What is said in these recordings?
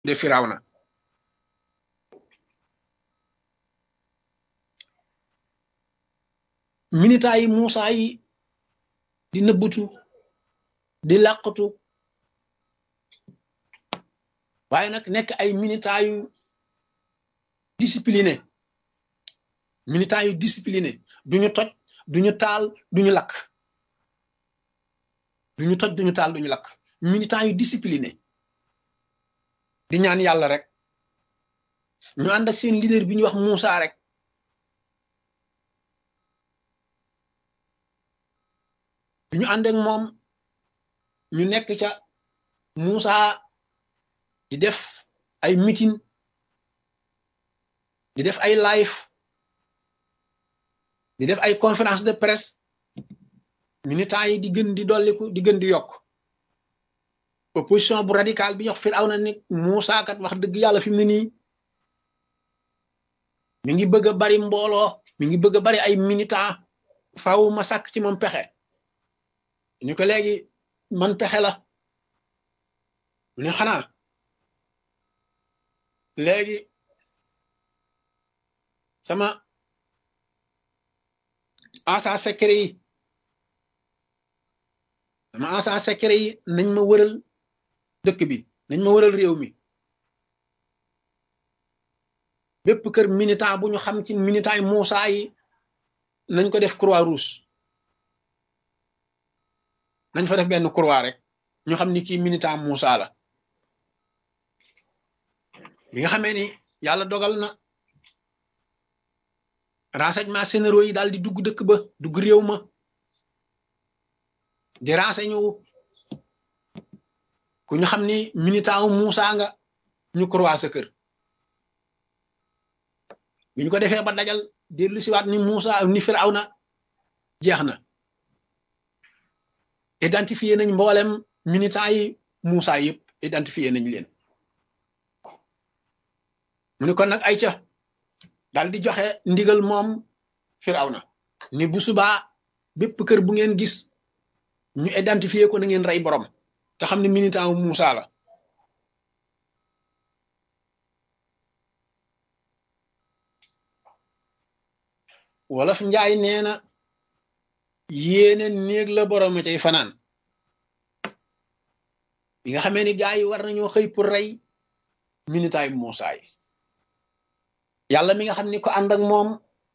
de firawna minita yi Muusa yi di nëbbutu di làqatu waaye nag nekk ay minita yu discipliné minita yu discipliné duñu toj duñu taal duñu lakk duñu toj duñu taal duñu lakk minita yu discipliné di ñaan yàlla rek ñu ànd ak seen leader bi ñuy wax Muusa rek bi ñu ànd ak moom ñu nekk ca Muusa di def ay meeting di def ay live di def ay conférence de presse militants yi di gën di dolliku di gën di yokk opposition bu radical bi ñox Firawna ni Muusa kat wax dëgg yàlla fi mu ne nii mi ngi bëgg a bari mbooloo mi ngi bëgg a bari ay militants faaw ma sàkk ci moom pexe ñu ko léegi man pexe la mu ne xanaa léegi sama agent secret yi sama agent secret yi nañ ma wëral dëkk bi nañ ma wëral réew mi bépp kër militant bu ñu xam ci militant yi Muusa yi nañ ko def croix rouge nañ fa def benn croix rek ñu xam ni kii militant Muusa la bi nga xamee ni yàlla dogal na renseignement généraux yi daal di dugg dëkk ba dugg réew ma di renseigné wu ku ñu xam ni militant wu Muusa nga ñu croix sa kër bi ñu ko defee ba dajal dellu siwaat ni Muusa ni Firawna jeex na identifié nañ mboolem militant yi Muusa yëpp identifié nañ leen mu ne kon nag ay ca daal di joxe ndigal moom Firawna ni bu subaa bépp kër bu ngeen gis ñu identifié ko na ngeen rey borom te xam ne militant wu Muusa la wolof njaay nee na yéene néeg la borom a cay fanaan bi nga xamee ni gaa yi war nañoo xëy pour rey militaay bu Muusa yi yàlla mi nga xam ni ko ànd ak moom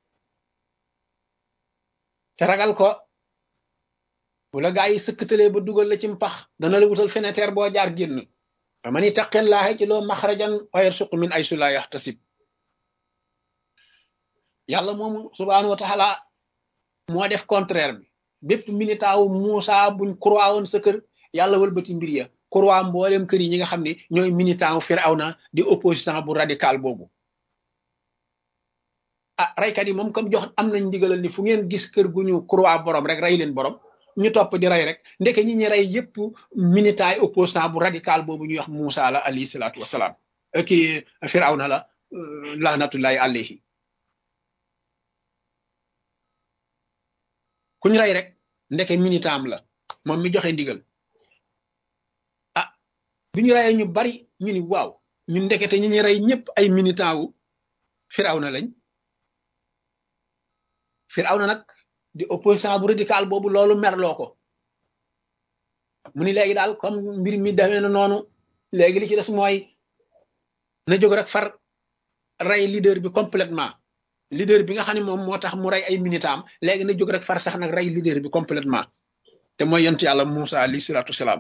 te ragal ko bu la gaa yi sëkkatalee ba dugal la ci mpax dana la wutal fenêtre boo jaar génn fa man ittaqillaaha ci loo maxrajan wa yarsuq min aysu laa yaxtasib yàlla moomu subhaanahu wa taala moo def contraire bi bépp militant wu Muusa buñ croix woon sa kër yàlla wëlbati mbir ya croix mboolem kër yi ñi nga xam ne ñooy militant wu Firawna di opposition bu radical boobu ah raykat yi moom comme jox am nañ ndigalal ni fu ngeen gis kër gu ñu croix borom rek rey leen borom ñu topp di rey rek ndeke ñi ñi rey yépp militant yi opposition bu radical boobu ñuy wax Muusa la alayhi salaatu wasalaam kii Firawna la lahnatullahi alayhi ku ñu rey rek ndeke militant am la moom mi joxe ndigal ah bi ñu reyee ñu bari ñu ni waaw ñu ndekete ñi ñu rey ñëpp ay militant wu Firawna lañ Firawna nag di opposition bu radical boobu loolu merloo ko mu ni léegi daal comme mbir mi demee na noonu léegi li ci des mooy na jóg rek far rey leader bi complètement leader bi nga xam ne moom moo tax mu rey ay militam léegi na jóg rek far sax nag rey leader bi complètement te mooy yonent yàlla Muusa alayhi salaatu wasalaam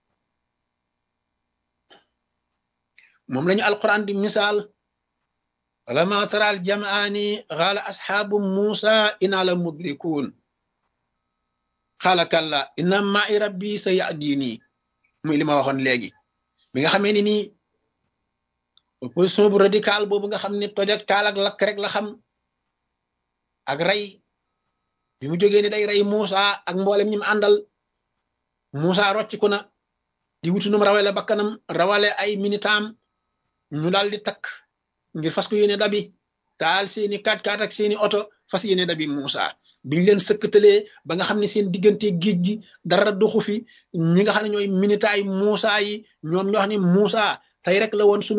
moom lañu alquran di misaal walama taral jamaani xaala asxaabu Muusa inaa la mudrikuun xaala kalla inna ma'i rabbi sa yahdini muy li ma waxoon léegi bi nga xamee ni nii opposition bu radical boobu nga xam ne toj ak taal ak lakk rek la xam ak rey bi mu jógee ni day rey Muusa ak mboolem ñi mu àndal Muusa rocciku na di wutu num rawale bakkanam rawale ay minitam ñu daal di takk ngir fas ko yéene dabi taal seeni kaat kaat ak seeni oto fas yéene dabi Muusa biñ leen sëkkatalee ba nga xam ne seen diggante géej gi dara doxu fi ñi nga xam ne ñooy minitaay Muusa yi ñoom ñoo xam ne Muusa tey rek la woon sunu